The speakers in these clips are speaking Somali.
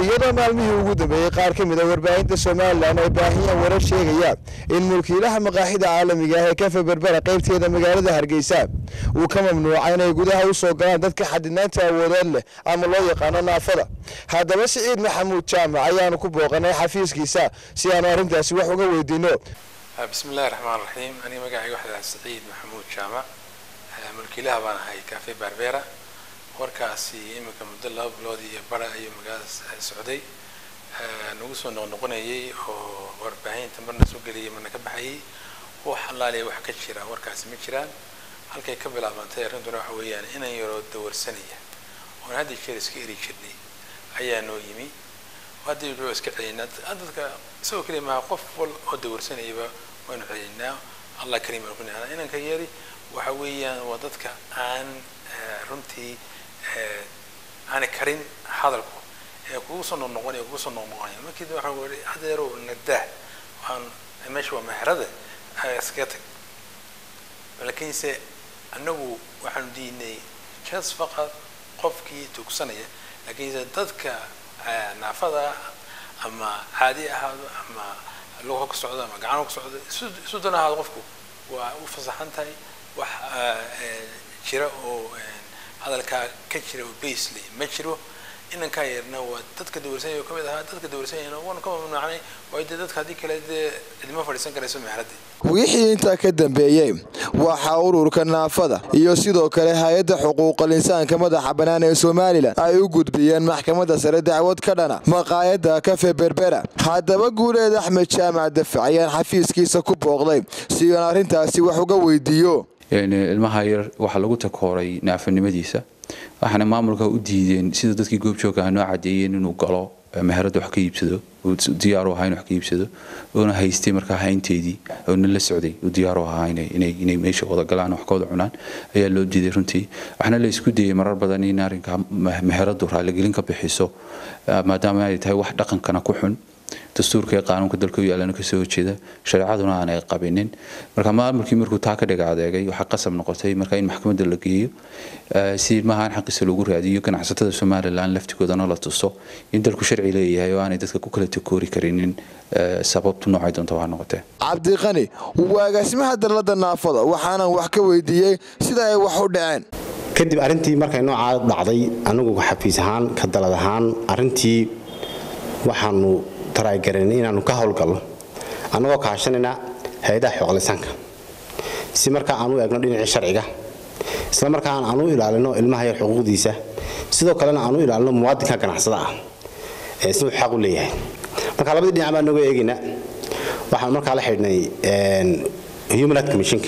iyadoo maalmihii ugu dambeeyey qaar ka mid a warbaahinta somalilan ay baahiyaan warar sheegaya in mulkiilaha maqaaxida caalamiga ah ee kafe berbera qaybteeda magaalada hargeysa uu ka mamnuuca inay gudaha u soo galaan dadka xadidnaanta awoodeed leh ama loo yaqaano naafada haddaba siciid maxamuud jaamac ayaanu ku booqanay xafiiskiisa si aanu arrintaasi wax uga weydiino بسم الله الرحمن الرحيم أنا مقاعي واحد سعيد محمود جامع ملكيلها بان هاي كافي باربيرا warkaasi iminka muddo laba bilood iyo bara ayuu magaalada socday nagu soo noqnoqonayay oo warbaahinta marna soo geliyay marna ka baxayay wax allaaliya wax ka jira warkaasi ma jiraan halkay ka bilaabantay arrintuna waxa weeyaan inan yaroo dawarsanaya oon hadda jeer iska eri jirnay ayaa noo yimi hadda wuxuu iska celinaa dadka isagoo keliya maaha qof wal oo dawarsanayaba waanu celinaa allah kariim aan ku nihana inanka yari waxa weeyaan waa dadka aan runtii aanay karin hadalku ee kugu soo noqnoqonaya kugu soo noqnoqonaya markii waxa weli hadeero nadaa waan meesha waa meherada iskaga tag laakiinse annagu waxaanu diinay jas faqad qofkii tugsanaya laakiinse dadka naafada ama caadi ahaado ama luga ka socdo ama gacano ka socdo isu dan ahaado qofku waa u fasaxan tahay wax jira oo hadalkaa ka jira oo basely ma jiro inankaa yarna waa dadka dawarsanaya ka mid ahaa dadka dawarsanyayna waanu ka mamnuucnay waayo dee dadka haddii kale dee cidma fadhiisan karayso meheradii wixii intaa ka dambeeyey waxaa ururka naafada iyo sidoo kale hay-adda xuquuqal insaanka madaxa bannaan ee somalilan ay u gudbiyeen maxkamadda sare dacwad ka dhana maqaayadda kafe berbera haddaba guuleed axmed jaamac dafac ayaan xafiiskiisa ku booqday si aan arrintaasi wax uga weydiiyo ilmaha yar waxaa lagu takooray naafanimadiisa waxaana maamulka u diideen sida dadkii goobjooga noo cadeeyeen inuu galo meherada wax ka iibsado diyaaru ahaa in wax ka iibsado oona haystay markaa haynteedii oona la socday uu diyaaru ahaa inay meesha wada galaan wax ka wada cunaan ayaa loo diiday runtii waxaana la isku dayay marar badan in arrinka meheradu raaligelin ka bixiso maadaama ay tahay wax dhaqankana ku xun dastuurka ee qaanuunka dalka u yaalana kasoo horjeeda shareecaduna aanay qabinin marka maamulkii markuu taa ka dhiga adeegay waxaa qasab noqotay marka in maxkamadda la geeyo si ilmahaan xaqiisa lagu raadiyo ganacsatada somalilan laftigoodana la tuso in dalku sharci leeyahay oo aanay dadka ku kala takoori karinin sababtu noocay doonta waa noqotee cabdiqani waa agaasimaha dalladda naafada waxaanan wax ka weydiiyey sida ay wax u dhaceen kadib arrintii markay noocaa dhacday anigu xafiis ahaan ka dalad ahaan arrintii waxaanu taraagareen inaanu ka howlgalno annagoo kaashanayna hay-adaha xooqlisaanka si markaa aan u eegno dhinacii sharciga isla markaan aan u ilaalino ilmaha yar xuquuqdiisa sidoo kalena aan u ilaalino muwaadinka ganacsada ah ee siduu xaq u leeyahay marka labadii dhinac baan nagoo eegayna waxaan markaa la xidhnay human right commissionka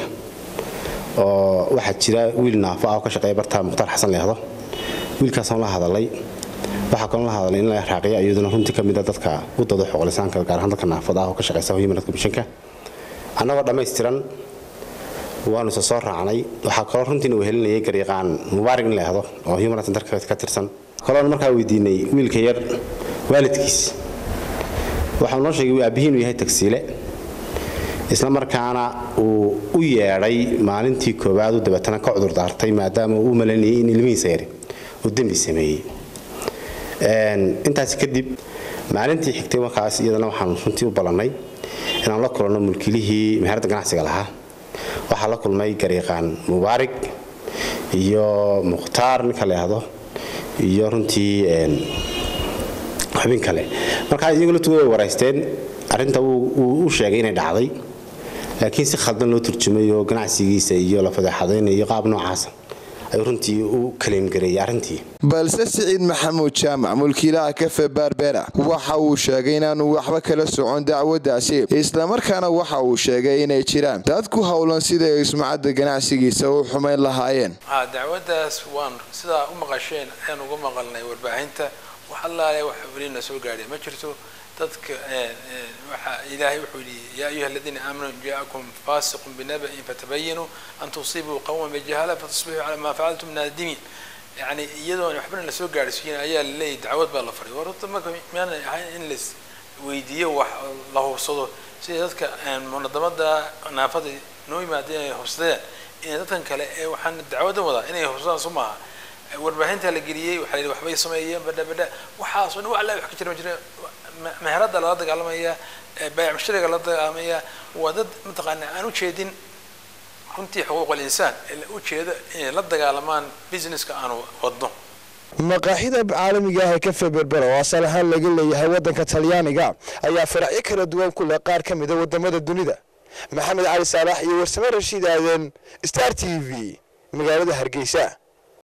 oo waxaa jira wiil naafo ah oo ka shaqeeya barta mukhtaar xasan leehdo wiilkaasaan la hadalay waxaa kaloo la hadalay in la raaqiya iyaduna runtii ka mid a dadka u dado xoqlisaanka gaar ahaan dadka naafada ah oo ka shaqeysa human rights commissionka annagoo dhammaystiran waanu isa soo raacnay waxaa kaloo runtiina uu helinayay gariiqaan mubaarig in la ehdo oo human rights centerka ka tirsan kaloona markaa weydiinay wiilka yar waalidkiis waxau noo sheegay aabbihiin uu yahay tagsiile isla markaana uu u yeedhay maalintii koowaad u dabeetana ka cudur daartay maadaama uu u malaynayay in ilmihiisa yari uu dembi sameeyey intaas kadib maalintii xigtay markaas iyadana waxaan runtii u ballannay inaan la kulanno mulkilihii meherada ganacsiga lahaa waxaa la kulmay gariiqaan mubaarig iyo mukhtaar ninka la yahdo iyo runtii xubin kale markaa iyagu laftigooda way waraysteen arrinta wuu u sheegay inay dhacday laakiin si khaldan loo turjumay oo ganacsigiisa iyo la fadeexadaynayo qaab noocaasa ayuu runtii u kaleemgareeyay arrintii balse siciid maxamuud jaamac mulkiilaha kafe berbera waxa uu sheegay inaanu waxba kala socon dacwaddaasi islamarkaana waxa uu sheegay inay jiraan dad ku howlan siday ay sumcadda ganacsigiisa u xumayn lahaayeen dacwaddaas waan sidaa u maqasheen ayaan uga maqalnay warbaahinta wax allaale wax welina soo gaadhay ma jirto dadka waxa ilaahay wuxuu yidhi yaa ayuha aladiina aamanuu in jaakum faasiqun binaba'in fatabayinuu an tusibuu qawman bijahala fatusbixuu calaa maa facaltum naadimiin yani iyadoon waxbana lasoo gaadhsiin ayaa laleeyahy dacwad baa la faray war horta marka miyaanay ahayn in las weydiiyo wax la hubsado sida dadka munadamada naafada noo yimaada inay hubsadeen inay dadkan kale ee waxaan dacwadan wadaa inay hubsadaan so maaha warbaahinta la geliyey waxaa la yidhi waxbay sameeyeen badha badha waxaasoo dhan wax alla wax ka jira ma jira meherada lala dagaalamaya baayac mushtariga lala dagaalamaya waa dad mataqaana aan u jeedin runtii xuquuq alinsaan u jeeda inay la dagaalamaan businesska aanu wadno maqaaxida caalamiga ah ee kafe berbera oo asal ahaan laga leeyahay waddanka talyaaniga ayaa faracyo kala duwan ku leh qaar ka mida wadamada dunida maxamed cali saalax iyo warsame rashiid aaden star t v magaalada hargeysa